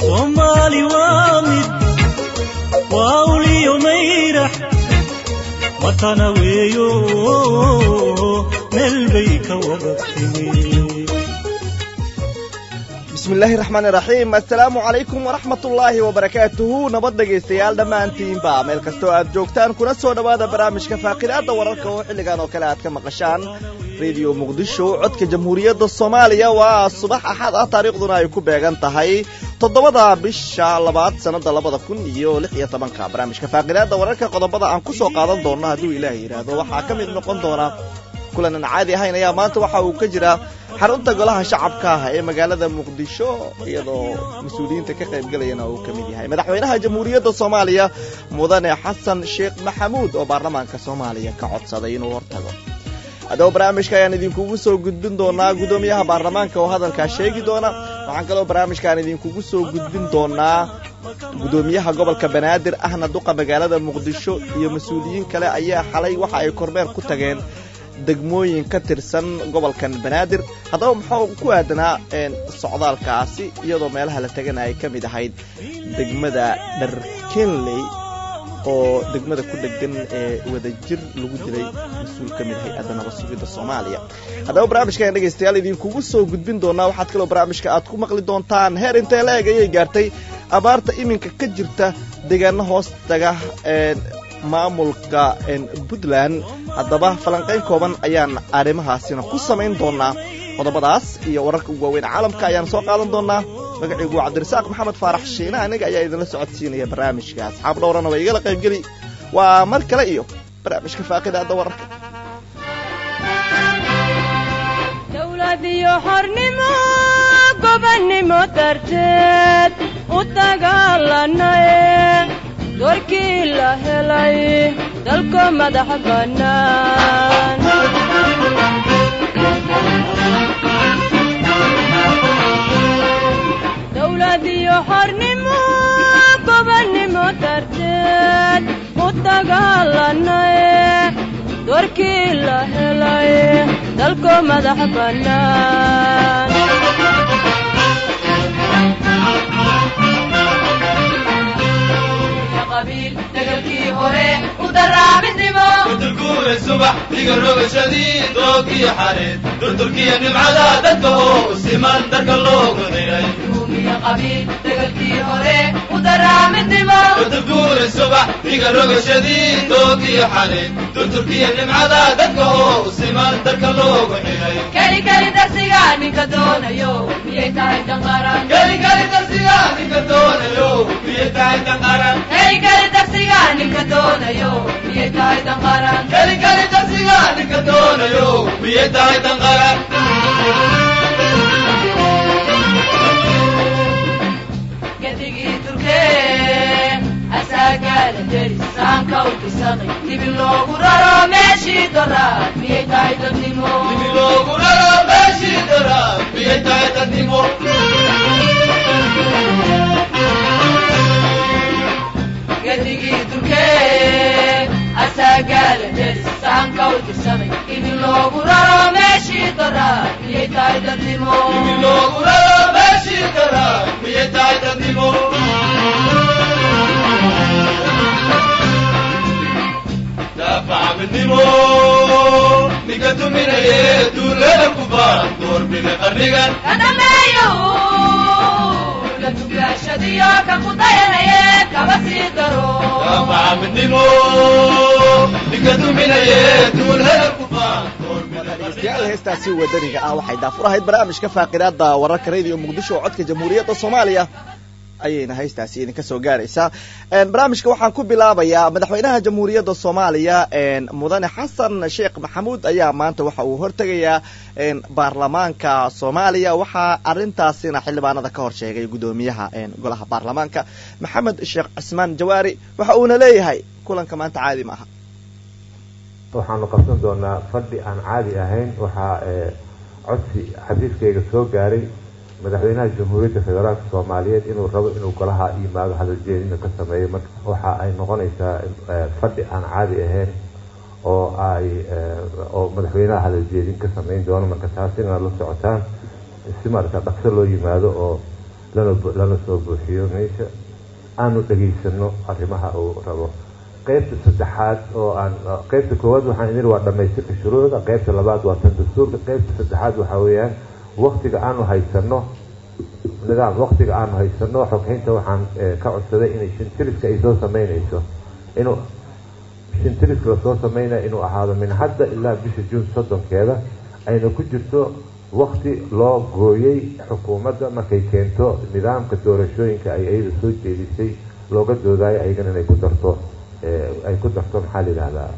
soomaali waa mid waa uliyo mayrax matana weeyo meel bay ka wada timi bismillaahi raxmaani raxiim assalaamu calaykum waraxmatullaahi wabarakaatuhu nabad dhegaystayaal dhammaantiinba meel kastoo aad joogtaan kuna soo dhowaada barnaamijka faaqidaadda wararka oo xilligan oo kale aad ka maqashaan rediyo muqdisho codka jamhuuriyadda soomaaliya waa subax axad ah taariikhduna ay ku beegan tahay toddobada bisha labaad sannada labada kun iyo lix iyo tobanka barnaamijka faaqidaadda wararka qodobada aan ku soo qaadan doonno hadduu ilaahay yidhaahdo waxaa ka mid noqon doona kulan aan caadi ahayn ayaa maanta waxa uu ka jiraa xarunta golaha shacabka ah ee magaalada muqdisho iyadoo mas-uuliyiinta ka qaybgalayana uu ka mid yahay madaxweynaha jamhuuriyadda soomaaliya mudane xasan sheekh maxamuud oo baarlamaanka soomaaliya ka codsaday inuu hortago haddaba barnaamijka ayaan idinkugu soo gudbin doonaa guddoomiyaha baarlamaanka oo hadalkaa sheegi doona waxaan kaloo barnaamijkaan idinkugu soo gudbin doonaa guddoomiyaha gobolka banaadir ahna duqa magaalada muqdisho iyo mas-uuliyiin kale ayaa xalay waxa ay kormeer ku tageen degmooyin ka tirsan gobolkan banaadir haddaba muxuu ku aadanaa socdaalkaasi iyadoo meelaha la tegana ay ka mid ahayd degmada dharkenley oo degmada ku dhegan ee wadajir lagu dilay mas-uul ka mid hay-adda nabad sugidda soomaaliya haddaba barnaamijkan dhegaystayaal idinkugu soo gudbin doonaa waxaad kaloo barnaamijka aad ku maqli doontaan heer intee la eg ayay gaartay abaarta iminka ka jirta deegaano hoos taga maamulka puntland haddaba falanqayn kooban ayaan arrimahaasina ku samayn doonaa qodobadaas iyo wararka ugu waaweyn caalamka ayaan soo qaadan doonaa magaciigu cabdirasaaq maxamed faarax shiina aniga ayaa idinla socodsiinaya barnaamijka asxaab dhowrana waa igala qaybgeli waa mar kale iyo barnaamijka faaqidaadda wararka dowladiyo xornimo gobannimo darteed u dagaalanaye doorkii la helay dalko madax bannaan dowladiyo xornimo gobannimo darteed u dagaalanaye doorkii la helay dalko madax bannaan degalkii hore u daraabisnimoudurguure subax diga rogashadii doogiyo xareed durdurkiyo nimcada dadka oo siman darka loogu xiray degalkii hore u daraabisnimoudurguure subax diga rogashadii doogiyo xareed durdurkiyo nimcada dadka oo siman darka loogu xiray keli keli darsiga ninka doonayo miyay tahay danqaran keli keli darsiga ninka doonayo miyay tahay danqaran keligeli darsiga ninka doonayo miyay tahay danqaran keligeli darsiga ninka doonayo miyay tahay danqaran gadigii turkee asaagaala deri saanka u dhisaqay dibi loogu raro meeshii doraad miyay tahay dadnimo dibi loogu raro meeshii doraad miyay tahay dadnimo gadigii durkee asaagaala deri saanka u dirsaday ibi loogu raro meeshii doraad miyay tahay dadnimo ibi loogu raro meeshii doraad miyay tahay dadnimo daafacabidnimo ninka duminaye duulada ku baan doorbida qarnigan ka dhameeyo la tugaashadiyo ka ku dayanaye kaba sii daro daafacabidnimo ninka duminaye duulada ku baan dhegeystayaal heestaasi wadaniga ah waxay daafur ahayd barnaamijka faaqidaadda wararka rediyo muqdisho oo codka jamhuuriyadda soomaaliya ayayna haystaasi idinka soo gaaraysaa barnaamijka waxaan ku bilaabayaa madaxweynaha jamhuuriyadda soomaaliya mudane xasan sheekh maxamuud ayaa maanta waxa uu hortegayaa baarlamaanka soomaaliya waxaa arintaasina xildhibaanada ka hor sheegay guddoomiyaha golaha baarlamaanka maxamed sheekh cismaan jawaari waxa uuna leeyahay kulanka maanta caadi ma aha waxaanu qabsan doonaa fadhi aan caadi ahayn waxaa codsi xafiiskayga soo gaaray madaxweynaha jamhuuriyadda federaalka soomaaliyeed inuu rabo inuu golaha yimaado hadaljeedina ka sameeyo marka waxa ay noqonaysaa fadhi aan caadi ahayn oo ay oo madaxweynaha hadaljeedin ka samayn doono marka taas inaad la socotaan si marata dhaqso loo yimaado oo lana lana soo buuxiyo meesha aanu dhegaysano arrimaha uu rabo qaybta saddexaad oo aan qaybta koowaad waxaan idin waa dhamaystirka shuruucda qaybta labaad waa tan dastuurka qaybta saddexaad waxaa weeyaan waktiga aanu haysano nidaam waktiga aanu haysano xoghaynta waxaan ka codsaday inay shintiriska ay soo sameynayso inuu shintiriska lasoo sameynaya inuu ahaado min hadda ilaa bisha juun soddonkeeda ayna ku jirto wakti loo gooyey xukuumadda markay keento nidaamka doorashooyinka ay iyada soo jeedisay looga doodayo ayagana inay ku darto ay ku darto maxaa la yidhahdaa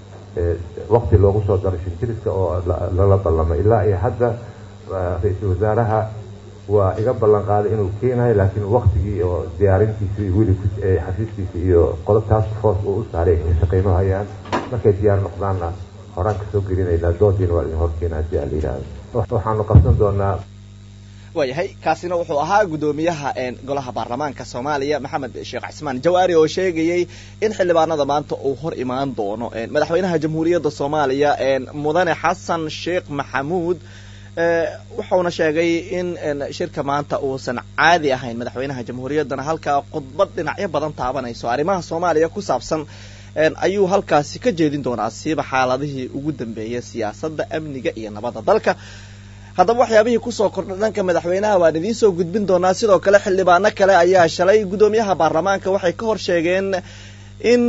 wakti loogu soo daro shintiriska oo lala ballamo ilaa iyo hadda ra-iisul wasaaraha waa iga ballan qaaday inuu keenayo laakiin waktigii oo diyaarintiisi weli xafiiskiisa iyo qolo task force uu u saaray ay shaqeyno hayaan markay diyaar noqdaanna horaan kasoo gelinaynaa doodiina waa idin horkeena haddii aa la yidhahdo waxaanu qabsan doonaa waayahay kaasina wuxuu ahaa guddoomiyaha golaha baarlamaanka soomaaliya maxamed sheekh cismaan jawaari oo sheegayey in xildhibaanada maanta uu hor imaan doono madaxweynaha jamhuuriyadda soomaaliya mudane xasan sheekh maxamuud wuxuuna sheegay in shirka maanta uusan caadi ahayn madaxweynaha jamhuuriyaddana halkaa khudbad dhinacyo badan taabanayso arrimaha soomaaliya ku saabsan ayuu halkaasi ka jeedin doonaa siiba xaaladihii ugu dambeeyay siyaasadda amniga iyo nabadda dalka haddaba waxyaabihii kusoo kordha dhanka madaxweynaha waan idiin soo gudbin doonaa sidoo kale xildhibaano kale ayaa shalay guddoomiyaha baarlamaanka waxay ka hor sheegeen in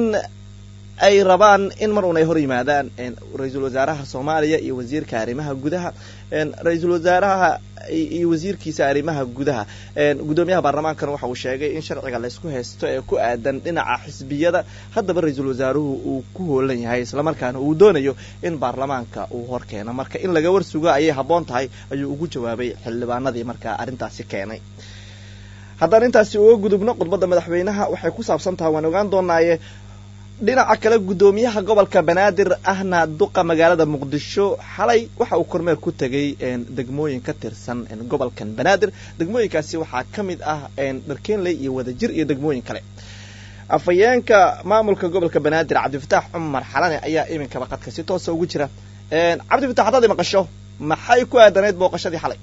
ay rabaan in mar uun ay hor yimaadaan ra-iisul wasaaraha soomaaliya iyo wasiirka arrimaha gudaha ra-iisul wasaaraha iyo wasiirkiisa arrimaha gudaha guddoomiyaha baarlamaankana waxa uu sheegay in sharciga laysku haysto ee ku aadan dhinaca xisbiyada haddaba ra-iisul wasaaruhu uu ku hoolan yahay islamarkaana uu doonayo in baarlamaanka uu hor keeno marka in laga warsugo ayay habboon tahay ayuu ugu jawaabay xildhibaanadii markaa arrintaasi keenay haddaan intaasi uga gudubno khudbadda madaxweynaha waxay ku saabsan tahay waan ogaan doonaaye dhinaca kale guddoomiyaha gobolka banaadir ahna duqa magaalada muqdisho xalay waxa uu kormeer ku tegay degmooyin ka tirsan gobolkan banaadir degmooyinkaasi waxaa ka mid ah dharkeenley iyo wadajir iyo degmooyin kale afhayeenka maamulka gobolka banaadir cabdifataax cumar xalane ayaa iminkaba qadka si toosa ugu jira cabdifatax haddaad maqasho maxay ku aadanayd booqashadii xalay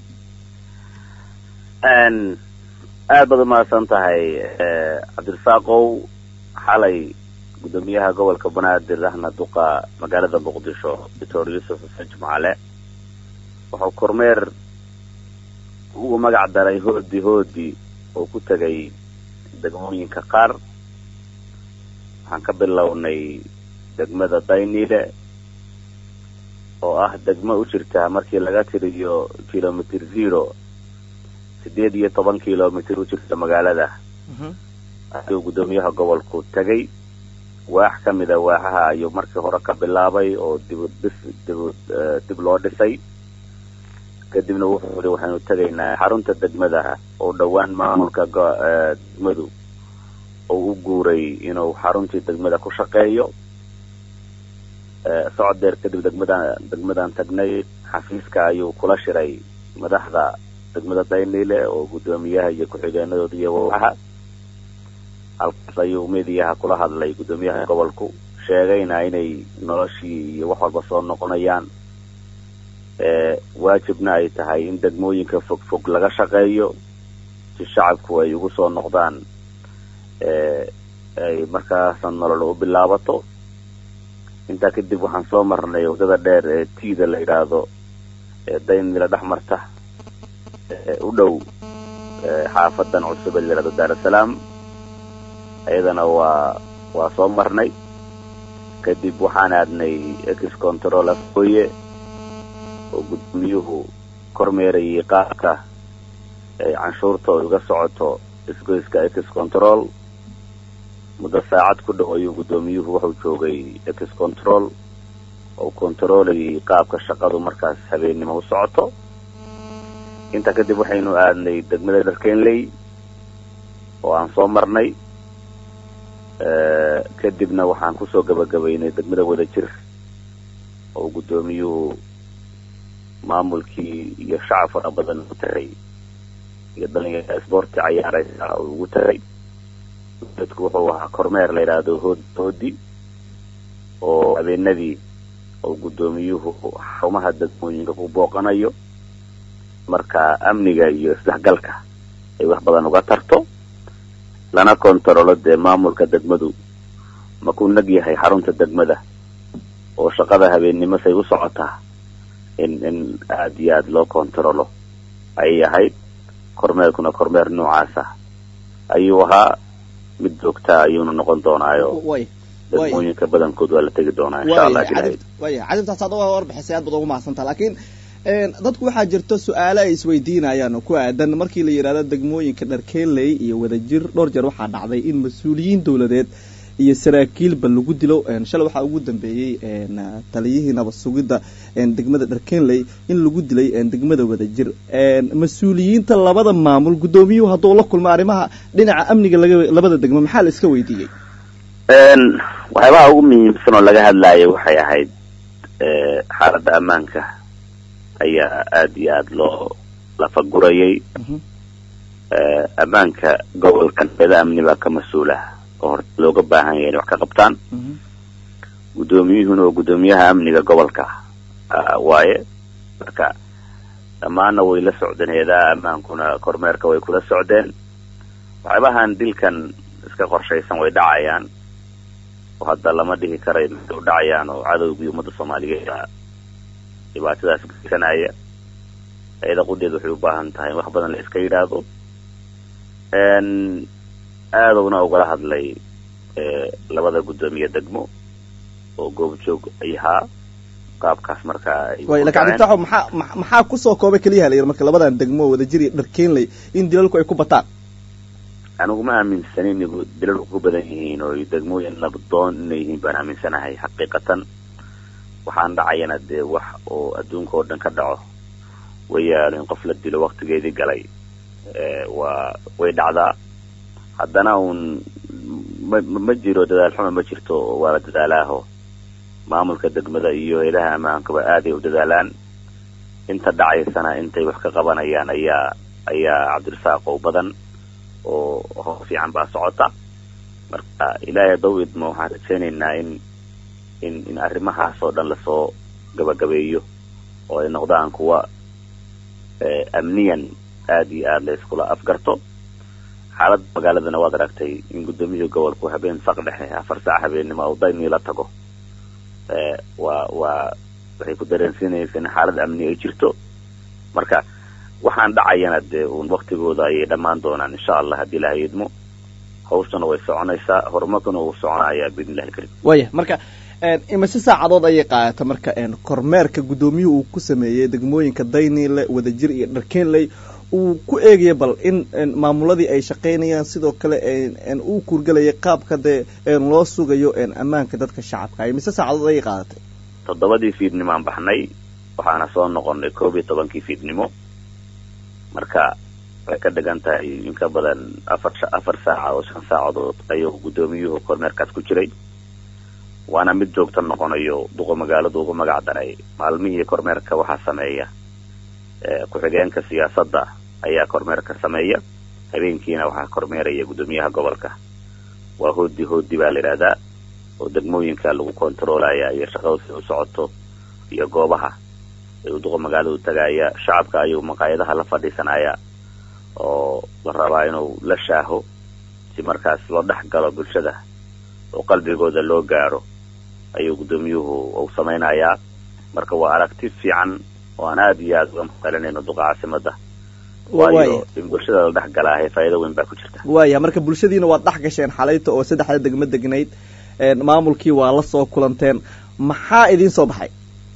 aad baad umahadsan tahay cabdirasaaqow xalay guddoomiyaha gobolka banaadir ahna duqa magaalada muqdisho doctor yuusuf xuseen jumcale wuxuu kormeer ugu magac daray hoodi hoodi oo ku tegay degmooyinka qaar waxaan ka bilownay degmada daynile oo ah degmo u jirta markii laga tiriyo kilomitr zero sideed iyo toban kilomitr u jirta magaalada ayuu guddoomiyaha gobolku tegay waax ka mida waaxaha ayuu markii hore ka bilaabay oo dib dhis dib dib loo dhisay kadibna wuxuu yihi waxaynu tegaynaa xarunta degmada oo dhowaan maamulka degmadu oo u guuray inuu xaruntii degmada ku shaqeeyo socod dheer kadib degmadan degmadan tagnay xafiiska ayuu kula shiray madaxda degmada daynile oo guddoomiyaha iyo ku-xigeenadooda iyo waaxaha halkaas ayuu mediyaha kula hadlay guddoomiyaha gobolku sheegayna inay noloshii iyo wax walba soo noqonayaan waajibna ay tahay in degmooyinka fog fog laga shaqeeyo si shacabku ay ugu soo noqdaan ay markaasa nolol u bilaabato intaa kadib waxaan soo marnay waddada dheer ee tiida la yidhaahdo ee daynila dhex marta u dhow xaafadan cusub ee la yidhahdo daarasalaam iyadana waa waa soo marnay kadib waxaan aadnay ex control afooye oo guddoomiyuhu kormeerayay qaabka ay canshuurta uga socoto isgoyska ex control muddo saacad ku dhow ayuu guddoomiyuhu wuxuu joogay ex control oo controlayay qaabka shaqadu markaas habeennimo u socoto intaa kadib waxaynu aadnay degmada dharkenley oo aan soo marnay kadibna waxaan kusoo gabagabaynay degmada wadajir oo guddoomiyuhu maamulkii iyo shacab fara badan u tagay iyo dhalinyara sboorti cayaaraysa oo ugu tagay dadku wuxuu ahaa kormeer la yidhaahdo hood hoodi oo habeenadii oo guddoomiyuhu xarumaha degmooyinka ku booqanayo marka amniga iyo isdhexgalka ay wax badan uga tarto lana kontarolo dee maamulka degmadu ma ku nag yahay xarunta degmada oo shaqada habeennimo say u socotaa in in aada iyo aada loo kontarolo ayay ahayd kormeerkuna kormeer noocaasa ayuu ahaa mid joogtaa ayuuna noqon doonaayo way degmooyinka badankood waa la tegi doonaa insha allah ilahay waya cadibtaas hadda waa warbixisay aad baad ugu mahadsantaha laakiin dadku waxaa jirta su-aale ay isweydiinayaan oo ku aadan markii la yidhahdo degmooyinka dharkeeley iyo wadajir dhowr jeer waxaa dhacday in mas-uuliyiin dowladeed iyo saraakiilba lagu dilo shalay waxaa ugu dambeeyey taliyihii nabad sugidda degmada dharkenley in lagu dilay degmada wadajir mas-uuliyiinta labada maamul guddoomiyuhu hadduu la kulmo arrimaha dhinaca amniga laga labada degmo maxaa la iska weydiiyey waxyaabaha ugu muhiimsan oo laga hadlayo waxay ahayd xaaladda ammaanka ayaa aada iyo aada loo lafagurayay ammaanka gobolkan eeda amni baa ka mas-uula oo horta looga baahan yahay inay wax ka qabtaan guddoomiyuhuna oo guddoomiyaha amniga gobolka waaye marka dhammaanna way la socdeen heedaha ammaankuna kormeerka way kula socdeen waxyaabahan dilkan iska qorshaysan way dhacayaan oo hadda lama dhihi karay maxay u dhacayaan oo cadowgii ummadda soomaaliyeed dhibaatadaas geysanaya ayada qudheed waxay u baahan tahay in wax badan la iska yidhaahdo aadowna ugala hadlay labada guddoomiye degmo oo goobjoog ay ahaa qaabkaas markaa way lakin cabditaxo maxaa maxaa kusoo koobay keliyaha la yidhi marka labadan degmo wadajir iyo dharkeenley in dilalku ay ku bataan anigu ma aaminsanin igu dilalku ku badan yihiin oo degmooyin nabdoon inay yihiin baan aaminsanahay xaqiiqatan waxaan dhacayana dee wax oo adduunka oo dhan ka dhaco wayaalo in qof la dilo waktigeedii galay waa way dhacdaa haddana uun ma ma jiro dadaal xuma ma jirto waa la dadaalaaho maamulka degmada iyo ilaha ammaankaba aaday u dadaalaan inta dhacaysana intay wax ka qabanayaan ayaa ayaa cabdirasaaq oo badan oo hoos fiican baa socota marka ilaahay haddau idmo waxaan rajaynaynaa in in in arrimahaas oo dhan lasoo gabagabeeyo oo ay noqdaan kuwa amniyan aada iyo aada la iskula afgarto xaaladda magaaladana waad aragtay in guddoomiyihii gobolku habeen saq dhexe afar saac habeennimo oo daynii la tago waa waa waxay ku dareensiinaysa in xaalad amni ay jirto marka waxaan dhacayana dee uun waktigooda ayay dhammaan doonaan insha allah haddii ilahay idmo hawshana way soconaysaa horumarkuna wuu soconayaa biidn illahi alkarim waya marka imise saacadood ayay qaadata marka kormeerka guddoomiyuhu uu ku sameeyey degmooyinka dayniile wadajir iyo dharkeenley uu ku eegaya bal in maamuladii ay shaqaynayaan sidoo kale uu kuurgelayay qaabka dee loo sugayo ammaanka dadka shacabka imise saacadood ayay qaadatay toddobadii fiidnimaan baxnay waxaana soo noqonnay koob iyo tobankii fiidnimo marka waxay ka dhigan tahay in ka badan afar afar saaca oo shan saacadood ayuu guddoomiyuhu kormeerkaas ku jiray waana mid joogta noqonayo duqa magaaladu ugu magac daray maalmihii kormeerka waxaa sameeya ku-xigeenka siyaasadda ayaa kormeerka sameeya habeenkiina waxaa kormeeraya guddoomiyaha gobolka waa hoodi hoodi baa la yidhahdaa oo degmooyinka lagu kontaroolaya iyo shaqadu si u socoto iyo goobaha ayuu duqa magaaladu tagaaya shacabka ayuu maqaayadaha la fadhiisanaya oo la rabaa inuu la shaaho si markaas loo dhex galo bulshada oo qalbigooda loo gaadho ayuu guddoomiyuhu uu samaynayaa marka waa aragti fiican oo aan aada iyo aada uga maqalinayno duqa caasimada waayo in bulshada la dhex galaahay faa'iido weyn baa ku jirta waya marka bulshadiina waad dhex gasheen xalayta oo saddexda degmo degnayd maamulkii waa la soo kulanteen maxaa idiin soo baxay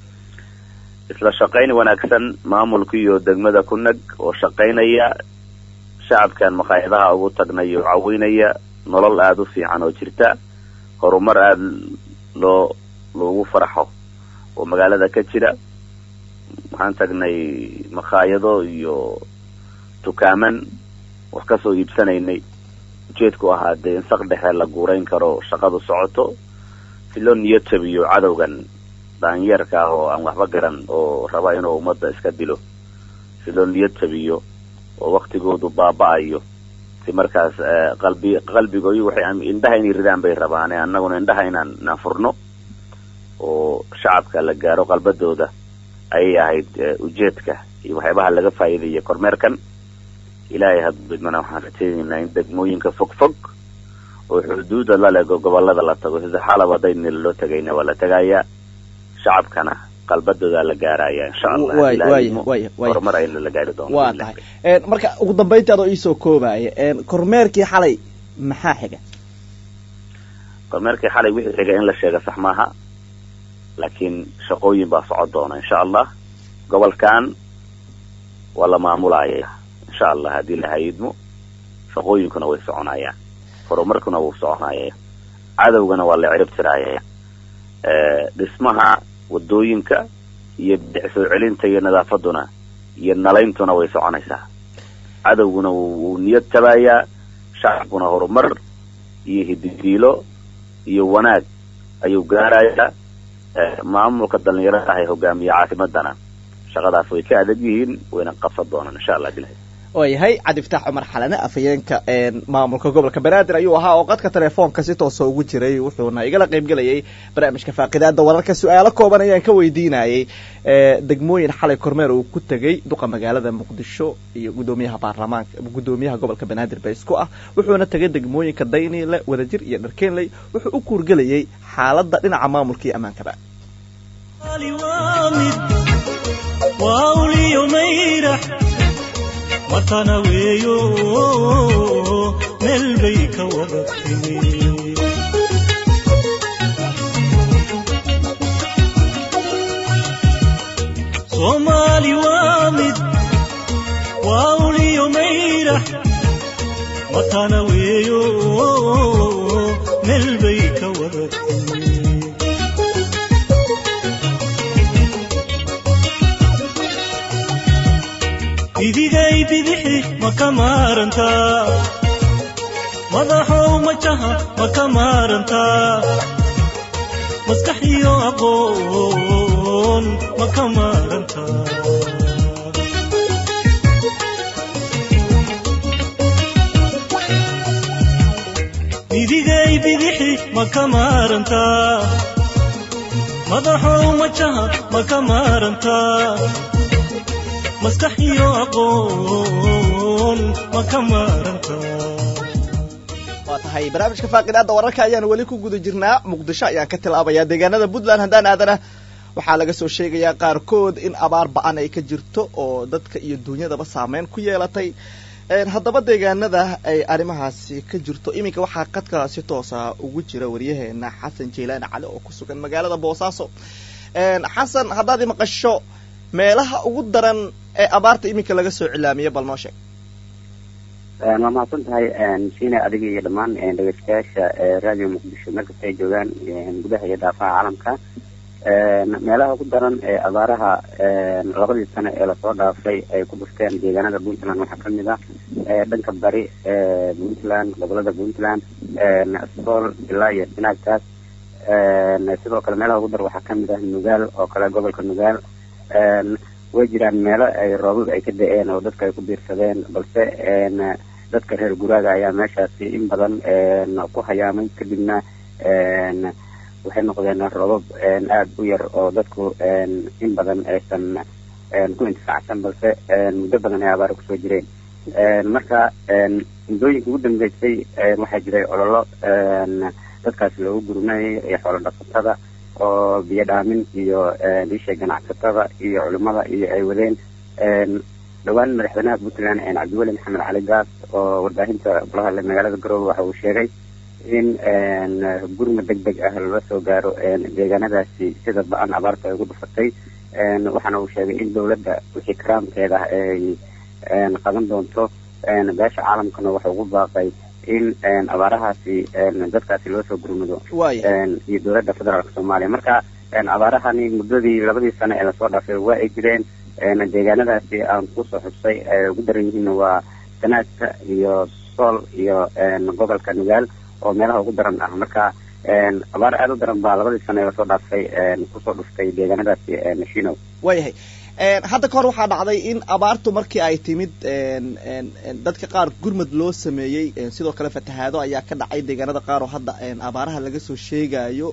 isla shaqayn wanaagsan maamulka iyo degmada ku nag oo shaqaynaya shacabkan maqaayadaha ugu tagnay oo caweynaya nolol aada u fiican oo jirta horumar aada loo loogu farxo oo magaalada ka jira waxaan tagnay makhaayado iyo tukaaman wax kasoo iibsanaynay ujeedku ahaa dee in saq dhexe la guurayn karo shaqadu socoto si loo niyad jabiyo cadowgan daanyeerka ah oo aan waxba garan oo raba inuu ummadda iska dilo si loo niyad jabiyo oo waktigoodu baaba-ayo si markaas qalbi qalbigooyu waxay indhaha inay ridaan bay rabaane annaguna indhaha inaan inaan furno oo shacabka la gaaro qalbadooda ayay ahayd ujeedka iyo waxyaabaha laga faa'iidaya kormeerkan ilaahay hadbidmana waxaan rajaynaynaa in degmooyinka fog fog oo xuduuda la lego gobolada la tago sida xalab hadday nil loo tegayna waa la tegayaa shacabkana qalbadoodaa la gaaraya insha allah waay Ilaahay waay mo- waay waay horumar ayna la gaari doono waa tahay Een, marka ugu dambayntii adoo iisoo koobaya een, kormeerkii xalay maxaa xiga kormeerkii xalay wixii xiga in la sheega sax maaha laakiin shaqooyin baa socon doona insha allah gobolkan waa la maamulaya insha allah haddii la hayidmo shaqooyinkuna way soconayaan horumarkuna wuu soconaya cadowgana waa la cirib tiraya Eh, dhismaha wadooyinka iyo bidix soo celinta iyo nadaafaduna iyo nalayntuna way soconaysaa cadowguna wuu wuu niyad tabayaa shacabkuna horumar iyo hididiilo iyo wanaag ayuu gaarayaa Eh, maamulka dhalinyarada ah ee hogaamiya caasimadana shaqadaas way ka adag yihiin wayna qabsan doonaan insha allah bilahi waayahay cabdifataax cumar xalane afhayeenka een, maamulka gobolka banaadir ayuu ahaa oo qadka telefoonka si toosa ugu jiray wuxuuna igala qaybgelayay barnaamijka faaqidaada wararka su-aalo kooban ayaan ka weydiinayay ee, degmooyin xalay kormeer uu ku tegey duqa magaalada muqdisho iyo gudoomiyaha baarlamaanka gudoomiyaha gobolka banaadir ba isku ah wuxuuna tegay degmooyinka dayniile wadajir iyo dharkeenley wuxuu u kuurgelayay xaaladda dhinaca maamulka iyo ammaankaba Ali waa mid waa uliyo mayrax watana weeyo meel bay ka wada timi soomaali waa mid waa uliyo mayrax watana weeyo meel bay ka wada timi idigay bidixi ma ka maarantaa madaxow majaha ma ka maarantaa maskax iyo aqoon ma ka maarantaa idigay bidixi ma ka maarantaa madaxow majaha ma ka maarantaa maskax iyo aqoon ma ka maaranta waa tahay barnaamijka faaqidaada wararka ayaan weli ku guda jirnaa muqdisho ayaan ka tilaabayaa deegaanada puntland haddaan aadana waxaa laga soo sheegayaa qaarkood in abaar ba-an ay ka jirto oo dadka iyo duunyadaba saameyn ku yeelatay Een, haddaba deegaanada ay arrimahaasi ka jirto iminka waxaa qadka si toosa ugu jira waryaheena xasan jeylaani cali oo ku sugan magaalada boosaaso Een, xasan haddaad i maqasho meelaha ugu daran ee abaarta iminka laga soo cilaamiyey bal noo sheeg waa mahadsan tahay siina adiga iyo dhammaan dhegeystayaasha radio muqdisho meel kasta ay joogaan gudaha iyo daafaha caalamka meelaha ugu daran ee abaaraha labadii sano ee lasoo dhaafay ay ku dhufteen deegaanada puntland waxaa kamid ah dhanka bari puntland gobolada puntland sool ilaa iyo sinaagtaas sidoo kale meelaha ugu daran waxaa kamid ah nugaal oo kale gobolka nugaal way jiraan meelo ay roobab ay ka da-een oo dadka ay ku biirsadeen balse dadka reer guraaga ayaa meeshaasi in badan ku hayaamay kadibna waxay noqdeen roobab aada u yar oo dadku in badan aysan ku intifaacsan balse muddo badan ay abaara kusoo jireen marka muddooyinka ugu dambeysay waxaa jiray ololo dadkaasi loogu gurmayay iyo xoolo dhaqatada oo biyo dhaamin iyo isha ganacsatada iyo culimada iyo ay wadeen dhowaan madaxweynaha puntland cabdiweli maxamed cali gaas oo warbaahinta kula hadlay magaalada garoowe waxa uu sheegay in gurma deg deg ah lala soo gaaro deegaanadaasi sida ba-an abaarta ay ugu dhufatay waxaana uu sheegay in dowladda wixii karaamkeeda ay qaban doonto beesha caalamkana waxa ugu baaqay in abaarahaasi dadkaasi loo soo gurmado iyo dowladda federaalka soomaaliya marka abaarahani muddadii labadii sano ee lasoo dhaafay waa ay jireen deegaanadaasi aan kusoo xusay ay ugu daran yihiin waa sanaadka iyo sool iyo gobolka nugaal oo meelaha ugu daran ah marka abaar aada u daran baa labadii sano ee lasoo dhaafay kusoo dhuftay deegaanadaasi shinow waayahay hadda ka hor waxaa dhacday in abaartu markii ay timid dadka qaar gurmad loo sameeyey sidoo kale fatahaado ayaa ka dhacay deegaanada qaar oo hadda abaaraha laga soo sheegayo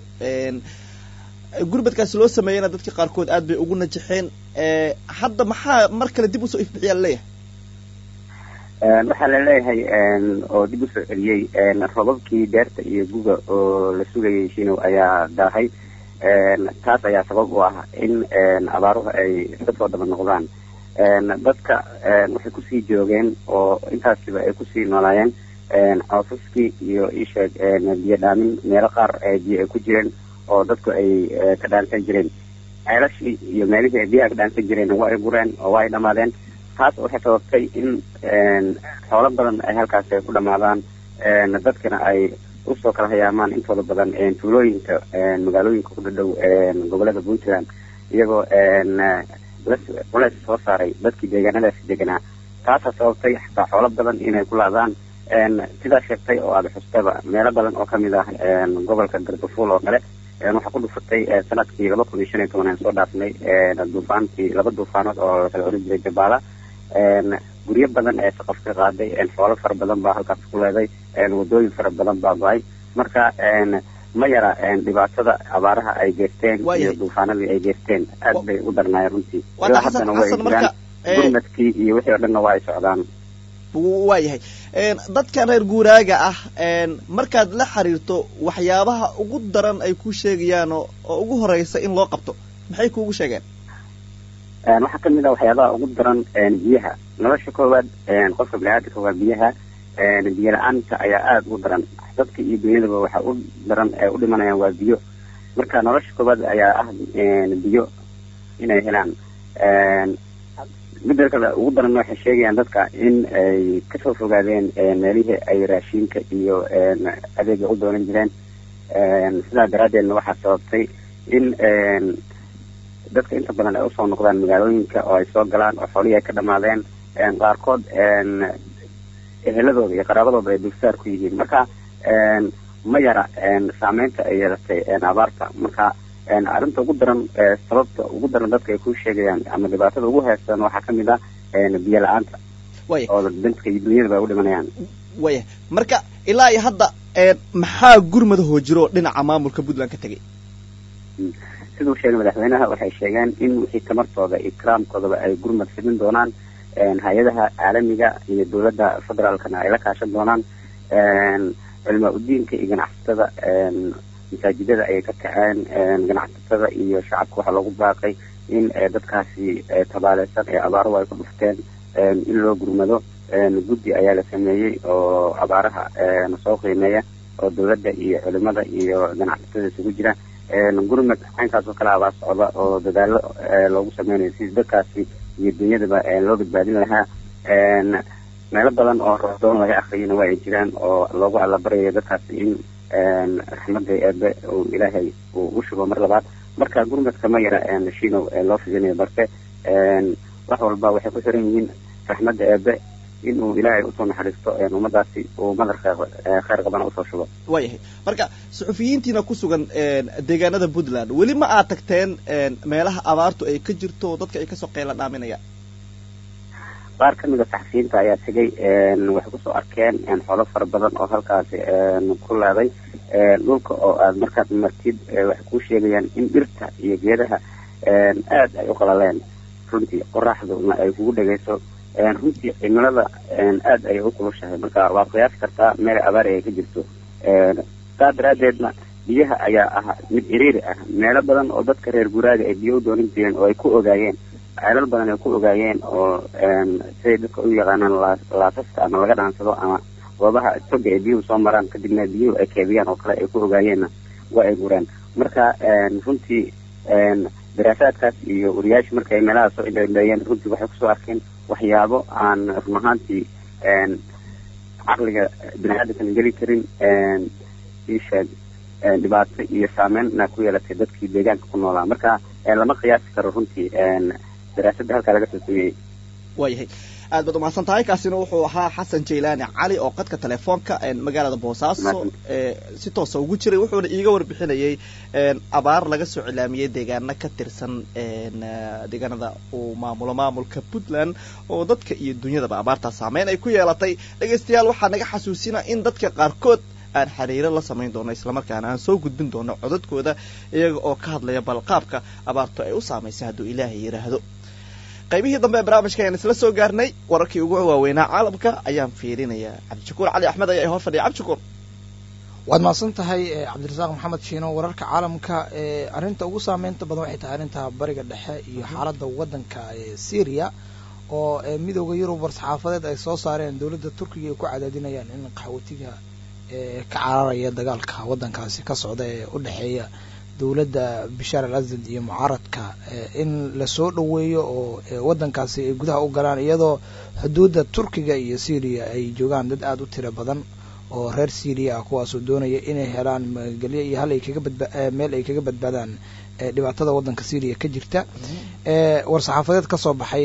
gurmadkaasi loo sameeyeyna dadka qaarkood aad bay ugu najaxeen hadda maxaa mar kale dib usoo ifbixiyaa laleeyahay waxaa la leeyahay oo dib usoo celiyey robabkii beerta iyo guga oo la sugayay shinow ayaa daahay taas ayaa sabab u ah in abaaruhu ay iska soo daba noqdaan dadka waxay kusii joogeen oo intaasiba ay kusii noolaayeen coosaskii iyo isheeg biyo dhaamin meelo qaar biyo ay ku jireen oo dadku ay ka dhaansan jireen ceelashii iyo meelihii ay biyaha ka dhaansan jireen waa ay gureen oo waa ay dhamaadeen taas waxay sababtay in xoolo badan ay halkaas ay ku dhamaadaan dadkana ay usoo kala hayaamaan intooda badan tuulooyinka magaalooyinka ku dhadhow gobolada puntland iyagoo culeys soo saaray dadkii deegaanadaasi deganaa taasaa sababtay xataa xoolo badan inay ku laadaan sidaa sheegtay oo aada xustaba meelo badan oo kamid ah gobolka gardafuul oo kale waxaa ku dhufatay sanadkii laba kun iyo shan iyo toban aan soo dhaafnay duufaantii laba duufaanood oo lakala oran jiray jabaala guryo badan ee saqaf ka qaaday xoolo fara badan baa halkaas ku leeday wadooyin fara badan baa go-ay marka ma yara dhibaatada abaaraha ay geysteen iyo duufaanadii ay geysteen aad bay u darnaayeen runtii ilaa haddana way jiraan gurmadkii iyo wixii oo dhanna waa ay socdaan waayahay dadkan reer guuraaga ah markaad la xiriirto waxyaabaha ugu daran ay ku sheegayaan oo ugu horeysa in loo qabto maxay kuugu sheegeen waxaa kamid ah waxyaabaha ugu daran biyaha nolosha koowaad qofka biniaadamka waa biyaha biyo la-aanta ayaa aada ugu daran dadka iyo dunyadaba waxa u daran ee u dhimanayaan waa biyo marka nolosha koowaad ayaa ah biyo inay helaan midda kale ugu daran waxay sheegayaan dadka in ay kasoo fogaadeen meelihii ay raashinka iyo adeega u doonan jireen sidaa daraadeedna waxaa sababtay in dadka inta badan ay usoo noqdaan magaalooyinka oo ay soo galaan oo xoolihii ay ka dhamaadeen qaarkood eheladooda iyo qaraabadooda ay dulsaar ku yihiin marka ma yara saameynta ay yeelatay abaarta marka arrinta ugu daran sababta ugu daran dadka ay ku sheegayaan ama dhibaatada ugu heestan waxaa kamid ah biyo la-aanta oo dadka iyo dunyadaba ay u dhimanayaan waya marka ilaa iyo hadda maxaa gurmadahoo jiro dhinaca maamulka puntland ka tegay siduu sheegay madaxweynaha waxay sheegeen in wixii tamartooda iyo karaamkoodaba ay gurmad fidin doonaan hay-adaha caalamiga iyo dowladda federaalkana ay la kaashan doonaan culimaa udiinka iyo ganacsatada masaajidada ayay ka kaceen ganacsatada iyo shacabka waxaa loogu baaqay in dadkaasi tabaaleysan ee abaaruhu ay ku dhufteen in loo gurmado guddi ayaa la sameeyey oo abaaraha soo qiimeeya oo dowladda iyo culimada iyo ganacsatada isugu jira gurmad caynkaas oo kale abaa socda oo dadaalo loogu sameynayo si dadkaasi iyo dunyadaba loo badbaadin lahaa meelo badan oo rodoon laga akriyana waa ay jiraan oo loogu allabaryayo dadkaasi in raxmada eebe uu ilaahay uu u shubo mar labaad marka gurmadka ma yara shinow loo fidinayo balse wax walba waxay ku xiran yihiin raxmadda eebe inuu ilaahay usoo naxariisto ummadaasi uu madar kheyr qabana usoo shubo waayahay marka suxufiyiintiina ku sugan deegaanada puntland weli ma aad tagteen meelaha abaartu ay ka jirto dadka ay kasoo qeyla dhaaminayaan qaar kamid a saxafiyiinta ayaa tegay waxay kusoo arkeen xoolo fara badan oo halkaasi ku leeday dhulka oo aad markaad martid waxay kuu sheegayaan in dhirta iyo geedaha aad ay u qalaleen runtii qoraxduna ay kugu dhegayso runtii cimilada aad ayay u kulushahay marka waad qiyaasi kartaa meel abaari ay ka jirto saa daraadeedna biyaha ayaa ah mid iriiri ah meelo badan oo dadka reer guraaga ay biyo u doonan jireen oo ay ku ogaayeen ceelal badan ay ku ogaayeen oo siday dadka u yaqaanaan laasaska ama laga dhaansado ama goobaha toga ay biyuhu soo maraan kadibna biyuhu ay keebiyaan oo kale ay ku ogaayeenna waa ay gureen marka runtii daraasaadkaas iyo wariyaasha marka ay meelaha soo indhaindheeyeen runtii waxay kusoo arkeen waxyaabo aan run ahaantii caqliga bini-aadamkan geli karin isheeg dhibaato iyo saameynna ku yeelatay dadkii deegaanka ku noolaa marka lama qiyaasi karo runtii daraasadda halkaa laga soo sameeyey waayahay aad baad umahadsan tahay kaasina wuxuu ahaa xasan jaylaani cali oo qadka telefoonka magaalada boosaaso si toosa ugu jiray wuxuuna iiga warbixinayay abaar laga soo cilaamiyey deegaano ka tirsan deegaanada uu maamulo maamulka puntland oo dadka iyo dunyadaba abaartaa saameyn ay ku yeelatay dhegaystayaal waxaa naga xasuusina in dadka qaarkood aan xiriiro la samayn doono islamarkaana aan soo gudbin doono codadkooda iyaga oo ka hadlaya balqaabka abaartu ay u saamaysay hadduu ilaahay yidhaahdo qaybihii dambe ee barnaamijka ayaan isla soo gaarnay wararkii ugu waaweynaa caalamka ayaan fiirinayaa cabdishakuur cali axmed ayaa hor fadhiya cabdishakuur waad mahadsan tahay cabdirasaaq maxamed shiino wararka caalamka ee arrinta ugu saameynta badan waxay tahay arrinta bariga dhexe iyo xaaladda waddanka ee syria oo midooda yurub war-saxaafadeed ay soo saareen dowladda turkiga ay ku cadaadinayaan in qaxootiga ee ka cararaya dagaalka waddankaasi ka socda ee u dhexeeya dowladda bashaar al asad iyo mucaaradka in lasoo dhoweeyo oo waddankaasi ay gudaha u galaan iyadoo xuduudda turkiga iyo syria ay joogaan dad aada u tiro badan oo reer syria ah kuwaasoo doonaya inay helaan magelyo iyo hal ay kaga badba meel ay kaga badbaadaan dhibaatada waddanka syria ka jirta war-saxaafadeed ka soo baxay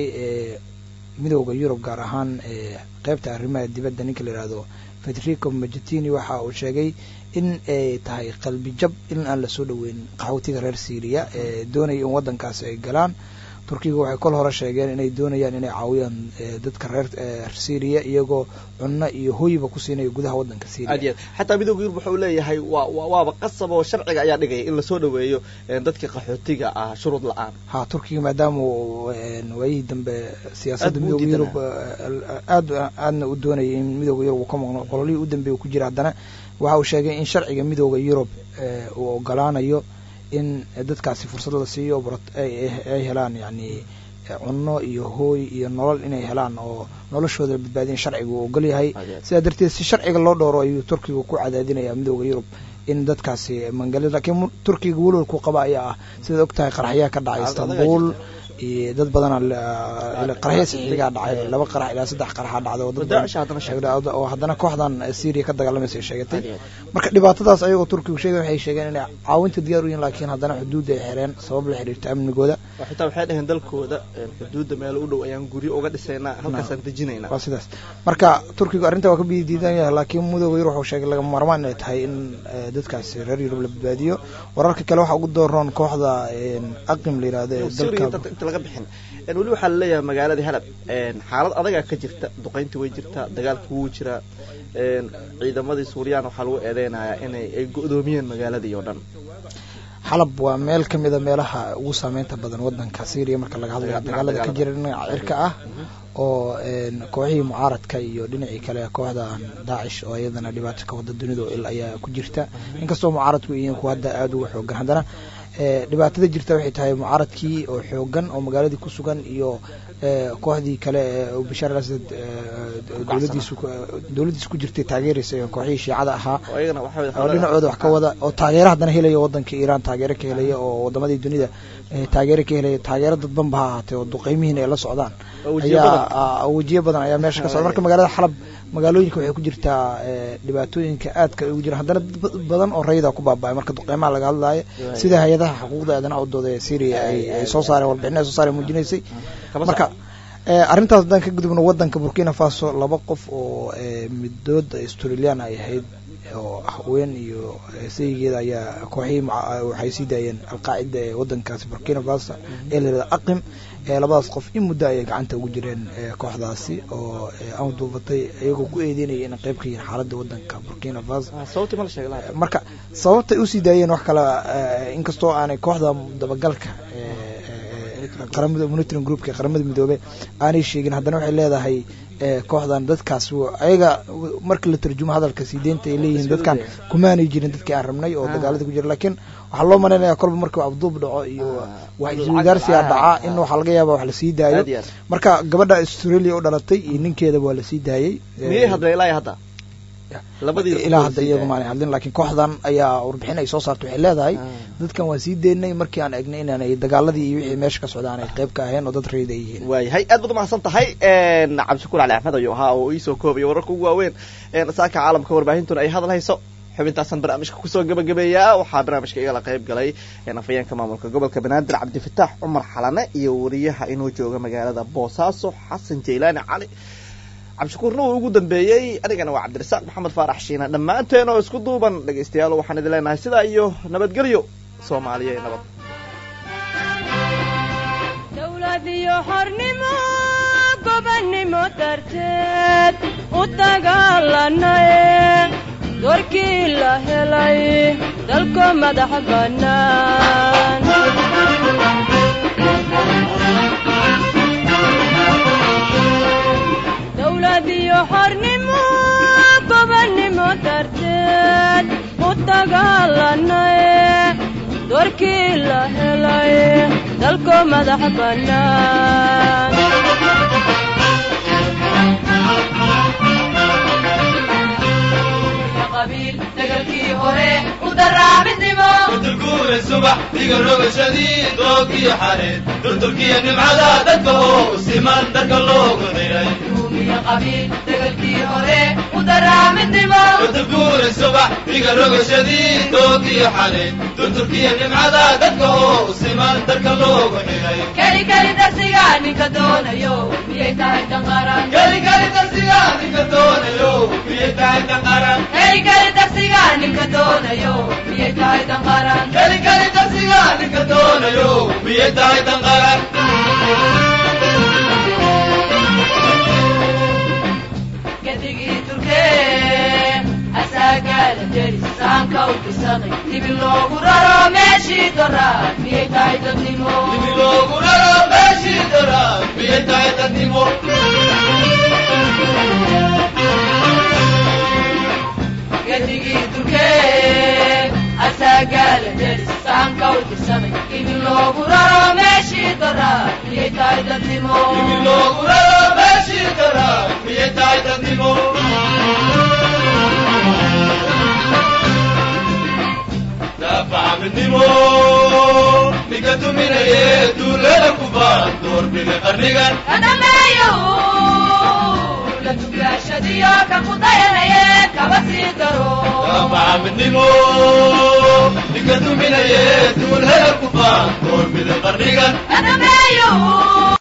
midooda yurub gaar ahaan qeybta arrimaha dibadda ninka la yihahdo federico majetini waxa uu sheegay in ay tahay qalbi jab in aan lasoo dhoweyn qaxootiga reer syria ee doonaya in waddankaasi ay galaan turkiga waxay kol hore sheegeen inay doonayaan inay caawiyaan dadka reer syria iyagoo cunno iyo hoyba ku siinayo gudaha waddanka syria aad yaad xataa midooda yurub wuxuu leeyahay waa waaba qasab oo sharciga ayaa dhigaya in lasoo dhoweeyo dadka qaxootiga ah shuruud la-aan ha turkiga maadaama waayihii dambe siyaasadda midooda yurub aad aadna u doonayay in midooda yurub uu ka maqno qololihii u dambeeya ku jira haddana waxa uu sheegay in sharciga midooda yurub uu ogolaanayo in dadkaasi fursad la siiyo ay helaan yani cunno iyo hooy iyo nolol inay helaan oo noloshooda la badbaadiyan sharciga uu ogol yahay sidaa darteed si sharciga loo dhowro ayuu turkiga ku cadaadinaya midooda yurub in dadkaasi mangali lakiin turkiga welwalku qaba ayaa ah sidaad og tahay qaraxyaa ka dhacay istanbul iyo dad badana qaraxya sixigaa dhacay laba qarax ilaa saddex qaraxa dhacday oo haddana kooxdan syria ka dagaalamaysa ay sheegatay marka dhibaatadaas ayagoo turkigu sheegay waxay sheegeen inay caawinta diyaar u yihin laakiin haddana xuduudda ay xireen sabab la xiriirta amnigooda xitaa waxay dhaheen dalkooda xuduudda meel u dhow ayaan guryo uga dhisaynaa halkaasaan dejinaynaa waa sidaas marka turkigu arrinta waa ka bidiidan yahay laakiin midooda yurub wuxuu sheegay lagama maarmaan inay tahay in dadkaasi reer yurub la badbaadiyo wararka kale waxaa ugu dooroon kooxda aqim la yihahdo ee dalka inta laga bixin weli waxaa laleeyahay magaaladii halab xaalad adagaa ka jirta duqaynta way jirtaa dagaalka wuu jiraa ciidamadii suuriyaan waxaa lagu eedeynayaa inay ay go-doomiyeen magaaladii oo dhan xalab waa meel ka mida meelaha ugu saameynta badan waddanka syria marka laga hadlayo dagaalada ka jira dhinaca cirka ah oo kooxihii mucaaradka iyo dhinacii kale kooxdan daacish oo iyadana dhibaato ka wada dunida il ayaa ku jirta inkastoo mucaaradku yihiin kuwa hadda aada uga xoogan haddana dhibaatada jirta waxay tahay mucaaradkii oo xoogan oo magaaladii ku sugan iyo kooxdii kale ee bashaar al asad dowladiisu dowladdiisa ku jirtay taageeraysa kooxihii shiicada ahaa oo dhinacooda wax ka wada oo taageero haddana helaya waddanka iiraan taageero ka helaya oo wadamadii dunida taageero ka helaya taageero dadbanba ha ahaatee oo duqeymihiina ay la socdaan ayaa wejiyo badan ayaa meesha ka socda marka magaalada xalab magaalooyinka waxay ku jirtaa dhibaatooyinka aadka ugu jiraan haddana dad badan oo rayida ku baaba'ay marka duqeymaha laga hadlaayo sida hay-adaha xuquuqda aadanaha u dooda ee syria ay soo saareen warbixin ay soo saareen muujinaysay marka arrintaas haddaan ka gudubno waddanka burkina faso laba qof oo midood australian ay ahayd oo haween iyo sayigeeda ayaa kooxihii waxay sii daayeen alqaacida ee waddankaasi burkina faso ee la yihahda aqim labadaas qof in muddo ayay gacanta ugu jireen kooxdaasi oo aan duubatay iyagoo ku eedeynaya inay qayb ka yihiin xaaladda waddanka burkina faso marka sababtay usii daayeen wax kale inkastoo aanay kooxda dabagalka qaramada monitoring groupka ee qaramada midoobe aanay sheegin haddana waxay leedahay kooxdan dadkaas ayaga marka la tarjumo hadalka sii deynta ay leeyihiin dadkan kumaanay jirin dadkii aan rabnay oo dagaalada ku jira laakiin waxaa loo malaynayaa kolba marka abduub dhaco iyo wax iswadaarsiga dhaca in waxaa laga yaaba wax lasii daayo marka gabadha australia u dhalatay iyo ninkeedaba waa lasii daayey miyay hadla ilaa hadda ilaa hadda iyagu maanay hadlin laakiin kooxdan ayaa warbixin ay soo saartay waxay leedahay dadkan waan sii deynay markii aan egnay inaanay dagaaladii iyo wixii meesha ka socdaan ay qayb ka aheen oo dad rayid ay yihiin waayahay aad baad umahadsan tahay cabdishakuur cali axmed ayuu ahaa oo iisoo koobaya wararka ugu waaweyn saaka caalamka warbaahintuna ay hadal hayso xubintaasan barnaamijka kusoo gabagabeeyaa waxaa barnaamijka igala qayb galay afayeenka maamulka gobolka banaadir cabdifataax cumar xalane iyo wariyaha inuu jooga magaalada boosaaso xasan jaylaani cali cabdishakuurna uu ugu dambeeyey anigana waa cabdirasaaq maxamed faarax shiina dhammaanteen oo isku duuban dhegaystayaal waxaan idin leenahay sidaa iyo nabadgelyo soomaaliya ee nabad dawlad iyo xornimo gobannimo darteed u dagaalanaye doorkii la helay dalko madax bannaan iyo xornimo gobannimo darteed u dagaalanaye doorkii la helay dalko madax bannaan qabiil dagalkii hore u daraamidnimo durguure subax diga rogashadii doogiyo xareed durturkiyo nimcada dadka oo siman dadka loogu xiray ruumiya qabiil dagalkii hore u daraamidnimo durguure subax diga rogashadii doogiyo xareed durturkiyo nimcada dadka oo siman dadka loogu xiray keli keli darsiga ninka doonayo miyay tahay danqaran keli keli darsiga ninka doonayo miyay tahay danqaran keli keli darsiga ninka doonayo miyay tahay danqaran keli keli darsiga ninka doonayo miyay tahay danqaran gadigii turkee asaagaala deri saanka u fisaday dibi loogu raro meeshii doraad miyay tahay dadnimo dibi loogu raro meeshii doraad miyay tahay dadnimo gadigii turkee asaagaala deri saanka u fisaday dibi loogu raro meeshii doraad miyay tahay dadnimo dibi loogu raro meeshii doraad miyay tahay dadnimo daafacamidnimo ninka tuminaye duulada ku baan doorbida qarnigan kadhameeyo la tugaashadiyo ka ku dayanaye kaba sii daro daafacamidnimo ninka tuminaye duulada ku baan doorbida qarnigan kadhameeyo